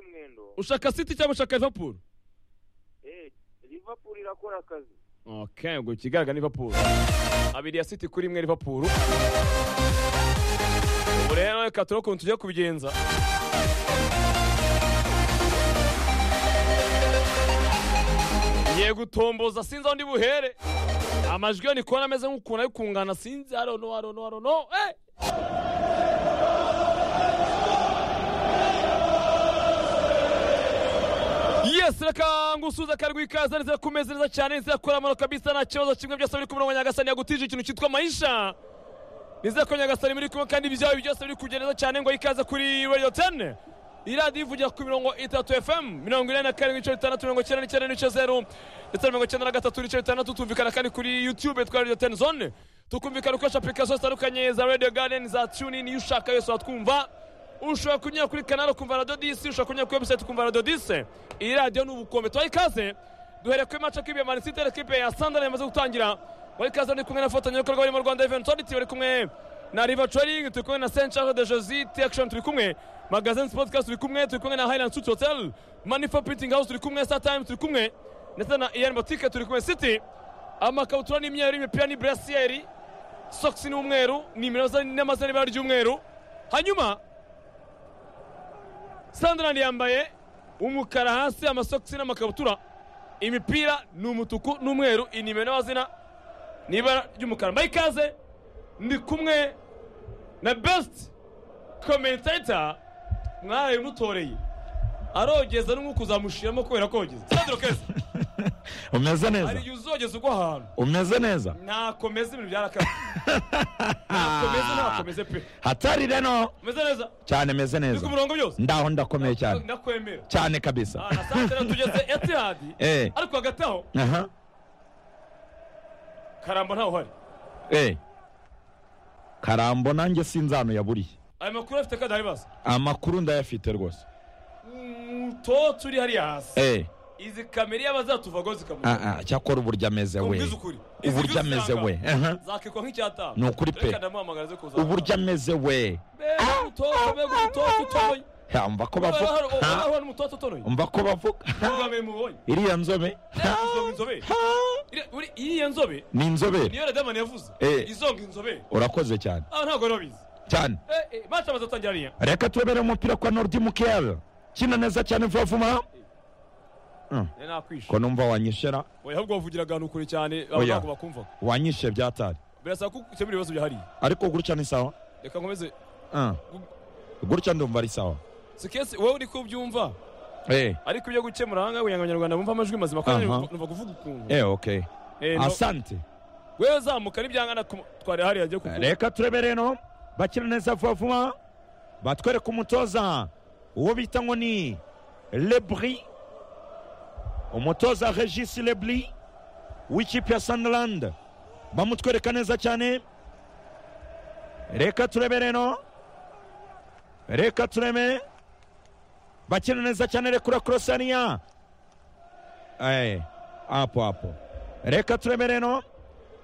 Ronaldo ushaka city cyangwa ushaka liverpool eh Liverpool irakora akazi okay ngo ikigaragara ni liverpool abiri ya city kuri imwe liverpool ubu rero reka turebe ukuntu tujya kubigenza ngiye gutomboza sinzi aho ndi buhere amajwi yo ndi kubona ameze nk'ukuntu ari kungana sinzi arono arono arono eh yes reka ngusuza karwi ikaze neza kumeze neza cyane nizera ko ramano kabisa nta kibazo kimwe byose biri kumurongo nyagasani yagutije ikintu cyitwa maisha nizera ko nyagasani muri kumwe kandi ibyawe byose biri kujya neza cyane ngo ikaze kuri radio 10 iradiyo ivugira ku mirongo itatu fm mirongo ine na karindwi ibice bitandatu mirongo icyenda n'icyenda n'ibice zeru ndetse na mirongo icyenda na gatatu ibice bitandatu tumvikana kandi kuri youtube twa radio 10 zone tukumvikana ukoresha application zitandukanye za radio garden za tunin iyo ushaka yose watwumva ushobora kunyura kuri kanari ukumva radiyo disi ushobora kunyura kuri webusayiti ukumva radiyo disi iyi radiyo ni ubukombe tubaha ikaze duhereye kuri mace kipe ya manisiteri kipe ya sandari yamaze gutangira muri ikaze ndi kumwe na fatanyabikorwa barimo rwanda eventi oditi bari kumwe na riva coringi turi kumwe na senti charles de josi tekishoni turi kumwe magazine sportcast turi kumwe turi kumwe na highland suit hotel manifa printing house turi kumwe star time turi kumwe ndetse na iyan botike turi kumwe city amakabutura n'imyeru imipira ni burasiyeri sokisi ni umweru nimero n'amazina n'ibara ry'umweru hanyuma sandarandi yambaye umukara hasi amasogisi n'amakabutura imipira ni umutuku n'umweru inimero n'amazina ni ibara ry'umukara mbaye ikaze ndi kumwe na besiti komentata mwaraye mutoreye arogeza n'umwuka uzamushiramo kubera kogeza sandro keza umeze neza hari igihe uzogeza ugwa ahantu umeze neza nakomeza ibintu byarakaze nakomeza ntakomeze pe hatari reno umeze neza cyane meze ndi ku neza murongo byose ndaho ndakomeye cyane ndakwemera cyane kabisa aha na saa sita tugeze etihadi Eh. ariko hagati aho aha karamba ntawe uhari eh karambo nanjye sinzano yaburiye aya makuru afite kandi ari basa amakuru ndayafite rwose muto turi hariya hasi eh izi kamera iyo abazatuvagaho zikamurika ah, ah, cyakora uburyo ameze we kumviza ukuri Izi uburyo by'usanga ameze we aha zakekwa nk'icyatanu Ni ukuri pe. reka ndamuhamagara aze kuza uburyo ameze we Be, mutoto mbega umutoto utoye Ha, umva ko Ubara bavuga hari- ubara Ha, hari umutoto utonoye umva ko bavuga Ha, ubwambere mubonye iriya nzobe Ha, izonga inzobere ha. Iriya- uri- iriya nzobe ni inzobere niyo radamani yavuze Eh. izonga inzobere urakoze cyane aha ntabwo wari wabizi cyane Eh, eh, mace amaze atangira ariya reka turebere umupira kwa nordi mukeyari kina neza cyane vuba vuba Eh, nakwishe ko numva wanyishera oya ahubwo bavugira ahantu kure cyane Oya. ntabwo bakumva wanyishe byatari birasaba ko ukemura ibibazo byahariye ariko gutya ni sawa reka nkomeze Ah. gutya ndumva ari sawa sikesi wowe uri kubyumva eh ariko ibyo gukemura aha ngaha kugira ngo abanyarwanda bumve amajwi mazima kandi Aha. numva kuvuga ukuntu eh okay Eh, no- asante wewe zamuka n'ibyangana ku- twari hariya agiye kuvuga reka turebere no bakina neza vuba vuba batwereka umutoza uwo bita ngo ni lebri umutoza regis lebri w'ikipe ya sunderland bamutwereka neza cyane reka turebere no reka tureme bakina neza cyane rekura korosaniya apo apo reka turemere no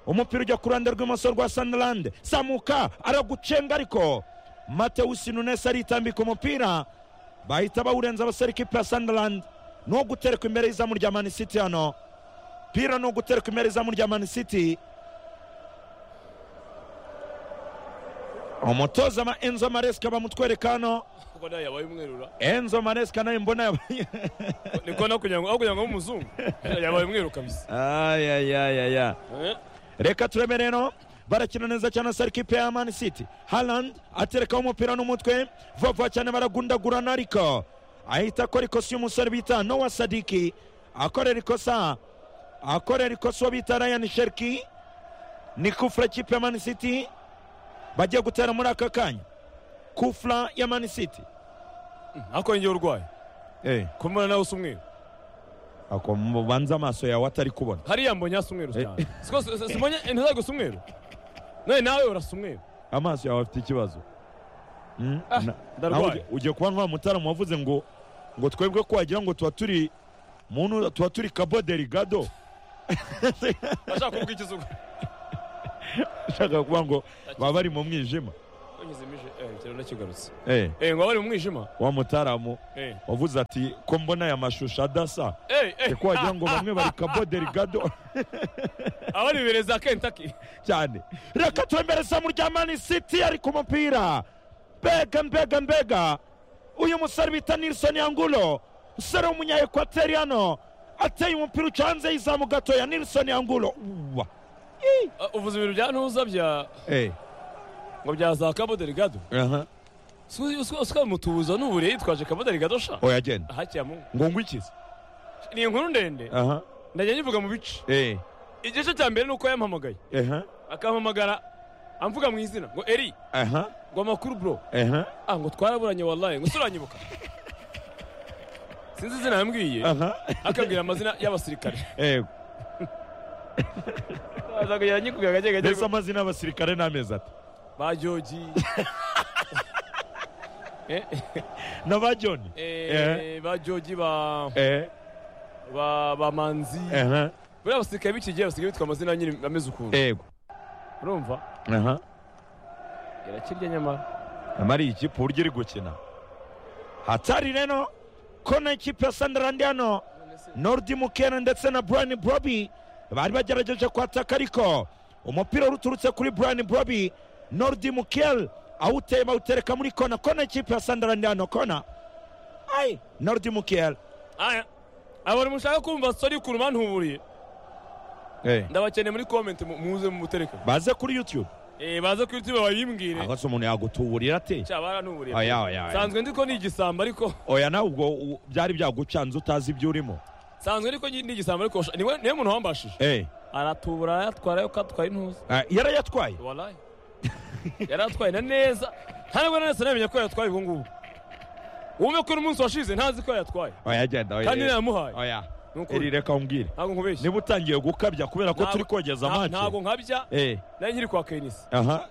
umupira ujya ku ruhande rw'imoso rwa sunderland samuka aragucenga ariko matewusi nunes aritambika umupira bahita bawurenza abasore ikipe ya sunderland ni uwo gutereka imbere y'izamu rya man city hano pira ni uwo gutereka imbere y'izamu rya man city umutoza ma enzo maresika bamutwereka hano kuko nayo yabaye umwerura enzo maresika nawe mbona yabaye niko no kugira ngo aho kugira ngo abe umuzungu yabaye umweru kabisa ayayayaya Eh, reka tureme rero barakina neza cyane sari kipe ya mani city haland aterekaho umupira n'umutwe vuba vuba cyane baragundagurana ariko ahita akora ikosa y'umusore bita nowa sadiki akorera ikosa akorera ikosa uwo bita ryan sherki ni kufura kipe ya mani city bagiye gutera muri aka kanya kufura ya mani city ariko ni njyewe urwaye kumubona nawe usa umweru ako mubanze amaso yawe atari kubona hariya mbonye hasa umweru cyane Siko- si- si- simbonye ntiza gusa umweru nawe nawe urasa umweru amaso yawe afite ikibazo Mm? Ah, Na- ndarwaye. nawe ugiye- ugiye kuba nka wa mutarama wavuze ngo ngo twebwe ko wagira ngo tuba turi muntu tuba turi kabo derigado ashaka kuvuga ikizungu ashaka kuvuga ngo baba bari mu mwijima yanyuzemo bije eh ikiraro ndakigarutse Eh, eh ngo bari mu mwijima wa mutaramu eh wavuze ati ko mbona aya mashusho adasa eh eh kuko wagira ngo bamwe bari kabo derigado abari bereza Kentucky cyane reka twemereza mu rya mani siti ari ku mupira mbega mbega mbega uyu musore bita nilson yangulo umusore w'umunyaekwateri hano ateye umupira uca hanze y'izamu gatoya nilson yangulo uwa Ah, uvuze ibintu bya ntuza bya Eh, ngo bya za Cabo Delgado aha. uswa mutubuzo n'ubure yitwaje Cabo Delgado sha oya genda ahacyamu ngo ngwikize ni inkuru ndende aha ndajya nyivuga mu bice eh igice cya mbere ni uko yampamagaye aha akampamagara amvuga mu izina ngo eri aha ngo amakuru bro aha ah ngo twaraburanye wallahi ngo suranyibuka sinzi izina yambwiye aha akambwira amazina y'abasirikare eh azaga yaranyikubwira gake gake mbese amazina y'abasirikare n'amezi ati ba joji Eh, na ba joni eh, ba joji ba eh ba ba manzi aha buriya abasirikare b'iki gihe basigaye bitwa amazina nyine ameze ukuntu yego urumva aha irakirya nyamara amara iyi kipe uburyo iri gukina hatari rero ko na ikipe ya sandarandi hano nordi mukena ndetse na burani borobi bari bagerageje kwataka ariko umupira uruturutse kuri burani borobi nordi mukeri awuteye bawutereka muri kona kona ikipe ya sandarandi hano kona ayi nordi mukeri aya abantu mushaka kumva sori ukuntu bantuburiye ndabakeneye muri komenti mu- muze mumutereke baze kuri yutube Eh, baze kuri tube babimbwire ahose umuntu yagutuburira ate cya barantuburiye oya oya oya. sanzwe ndi ko ni igisambo ariko oya nawe ubwo u- byari byagucanze utazi ibyo urimo sanzwe ariko ni igisambo ariko washa- niwe niwe muntu wambashije Eh, aratubura arayatwara yo katwaye intuza eh, yarayatwaye walayi yaratwaye na neza nta nubwo nese namenye ko yatwaye ubu ngubu uwume ko n'umunsi washize ntazi ko yatwaye oya genda oya kandi nayamuhaye oya Ni ukuri. iri reka umbwire ntabwo nkubeshye niba utangiye gukabya kubera ko Ntabwo- turi kogeza nta- ntabwo amace nkabya eh nari nkiri kwa kenisi aha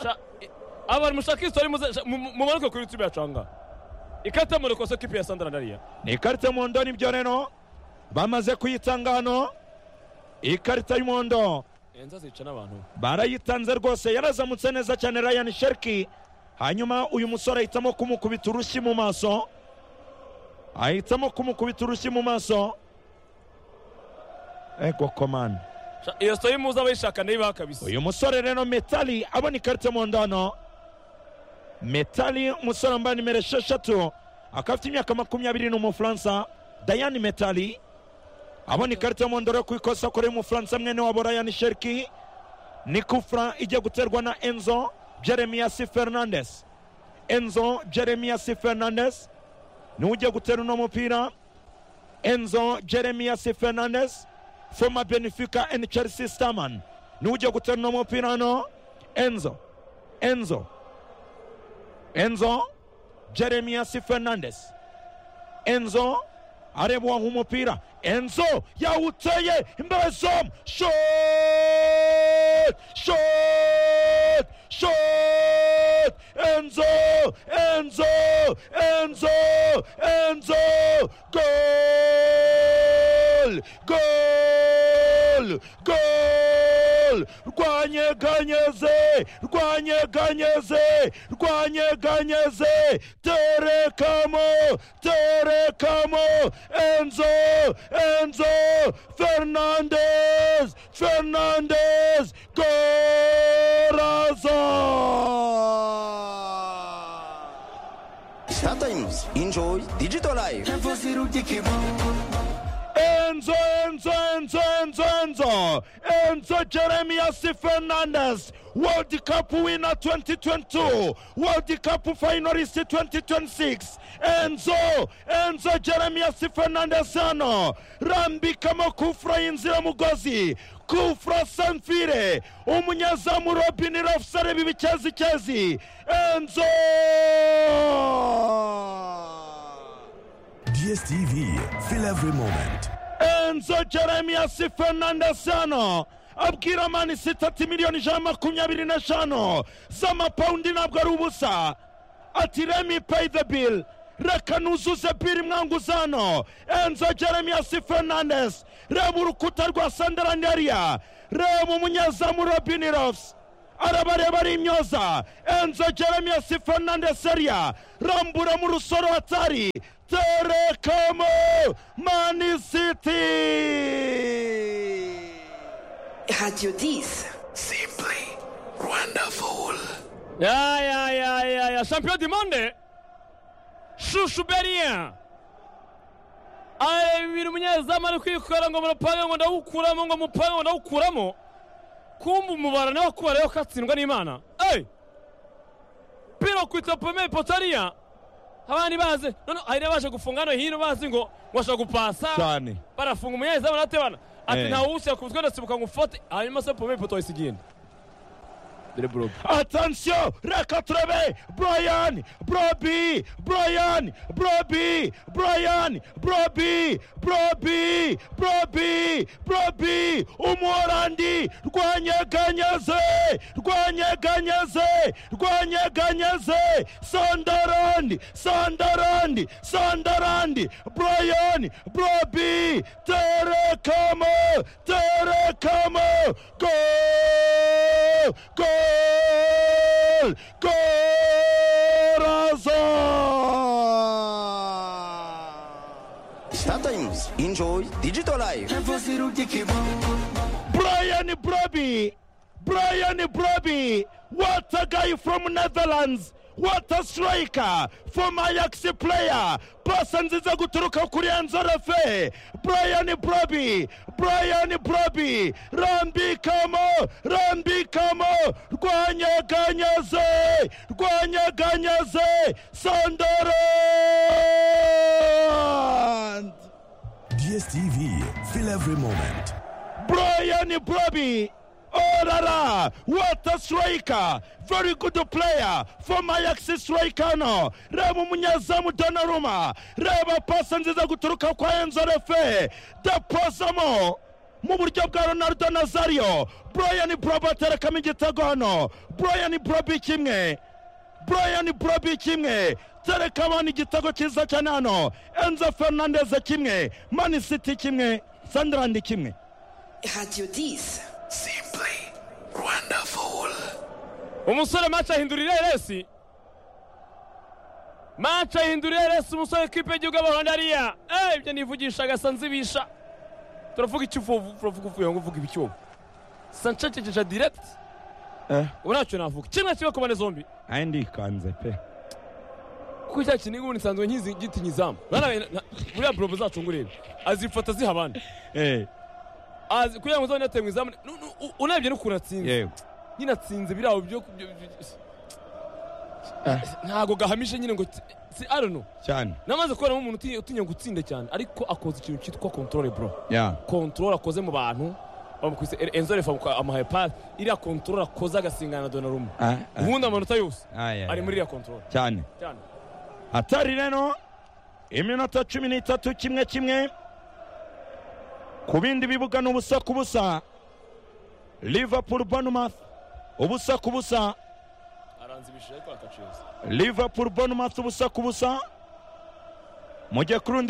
Sha- i- abantu mushaka isitori muze- sha- mu- mu- mumanuke kuri youtube yacu ahangaha ikata mu rukoso kipe ya sandara ndariya ni ikarita y'umuhondo nibyo rero bamaze kuyitanga hano ikarita y'umuhondo enza zica n'abantu barayitanze rwose yarazamutse neza cyane ryan sherki hanyuma uyu musore ahitamo kumukubita urushyi mu maso ahitamo kumukubita urushyi mu maso ego komanda Sha- iyo sitori muze abayishaka nayibaha kabisa uyu musore rero metali abona ikarita mu ndano metali umusore wambaye nimero esheshatu akaba afite imyaka makumyabiri ni umufaransa dayani metali abona ikarita mu ndoro yo ku ikosa akorera umufaransa mwene wabo rayani sheriki ni kufra ijya guterwa na enzo jeremiyasi fernandes enzo jeremiyasi fernandes niwe ujya gutera uno mupira enzo jeremiyasi fernandes former benefica and chelsea starman niwe ujya gutera uno mupira hano enzo enzo enzo jeremiyasi fernandes enzo areba uwaha umupira enzo yawuteye imberezomu shot shot shot enzo enzo enzo enzo gol gol gol rwanyeganyeze rwanyeganyeze rwanyeganyeze terekamo terekamo enzo enzo fernandez fernandez gorazo Sometimes enjoy digital life. Enzo, Enzo, Enzo, Enzo, Enzo, Enzo Jeremias Fernandez, World Cup winner 2022, World Cup finalist 2026, Enzo, Enzo Jeremias Fernandez hano, rambikamo kufura y'inziramugozi, kufura Sanfire, umunyezamu Robin Rafs areba ibikezikezi, Enzo! DSTV, feel every moment. enzo jeremias fernandes hano abwira mani sita ati miliyoni ijana na makumyabiri n'eshanu z'amapawundi ntabwo ari ubusa ati remi pay the bill reka nuzuze biri mwanguza hano enzo jeremias fernandes reba urukuta rwa sandaranderiya reba umunyezamu robin rofs arabareba ari imyoza enzo jeremiyasi fernandes seria rambura mu rusoro hatari terekomo manisiti Radio 10. Simply wonderful. Ya ya ya ya ya champion du monde shushu berien aya ibintu umunyezamu ari kwikora ngo murapange ngo ndawukuramo ngo mupange ngo ndawukuramo kumva umubara nawe kubara yo katsindwa n'imana ey piro ku itopome potariya abandi bazi none hari n'abaje gufunga hano hino bazi ngo bashaka gupasa cyane barafunga umunyezamu natebana ati Eh. ntawushaka kuzwe ndasibuka ngo ufate hanyuma se pome poto ihise igenda dore burobe attention reka turebe brian brobi brian brobi brian brobi brobi brobi brobi umuhorandi rwanyeganyeze rwanyeganyeze rwanyeganyeze sandarandi sandarandi sandarandi brian brobi terekamo terekamo go Goal! Corazon! Star Times enjoy digital life. Brian Broby! Brian Broby! What a guy from Netherlands! What a striker! From Ajax player! Pasa nziza guturuka kuri Enzo Refe! Brian Broby! Brian Broby! Rambikamo! Rambikamo! Rwanyaganyaze! Rwanyaganyaze! Sunderland! DSTV, fill every moment. Brian Broby. Oh la la, what a striker! Very good player from Ajax striker no. Reba umunyezamu Donnarumma, reba pasa nziza guturuka kwa Enzo Refe, depozamo mu buryo bwa Ronaldo Nazario. Brian Broby aterekamo igitego hano, Brian Broby kimwe, Brian Broby kimwe terekamana igitego cyiza cyane hano, Enzo Fernandez kimwe, Man City kimwe, Sunderland kimwe. Radio 10. Simply wonderful. umusore mace ahindurira eresi mace ahindurira eresi umusore w'ikipe y'igihugu y'abahonda ariya Eh, ibyo nivugisha agasa nzibisha turavuga ikivuvu turavuga uvuye ngo uvuga ibicyobo sancekejeje direct Eh. ubu ntacyo navuga kimwe kimwe ku mpande zombi ayi ndikanze pe kuko icya kintu ubu nsanzwe nkizi giti nkizamu Narabe- na- buriya burobo zacu ngurebe azifata ziha abandi Eh, Azi- kugira ngo uzabone yateye mu izamu nu- nu- u- unabye n'ukuntu atsinze yego nyine atsinze biriya byo byo- byo- ntago gahamije nyine ngo t- si i don't know cyane namaze kubonamo umuntu uti- utinya gutsinda cyane ariko akoze ikintu cyitwa controle bro ya controle akoze mu bantu bamukubise Er- enzo refa amuhaye pasi iriya controle akoze agasingana na donaruma Ah, ah. ubundi amanota yose Ah, ya, ari ya. muri iriya controle cyane cyane hatari rero iminota cumi n'itatu kimwe kimwe ku bindi bibuga ni ubusa ku busa liverpool bournemouth ubusa ku busa aranzibishije ariko akaceza liverpool bournemouth ubusa ku busa mujye ku rundi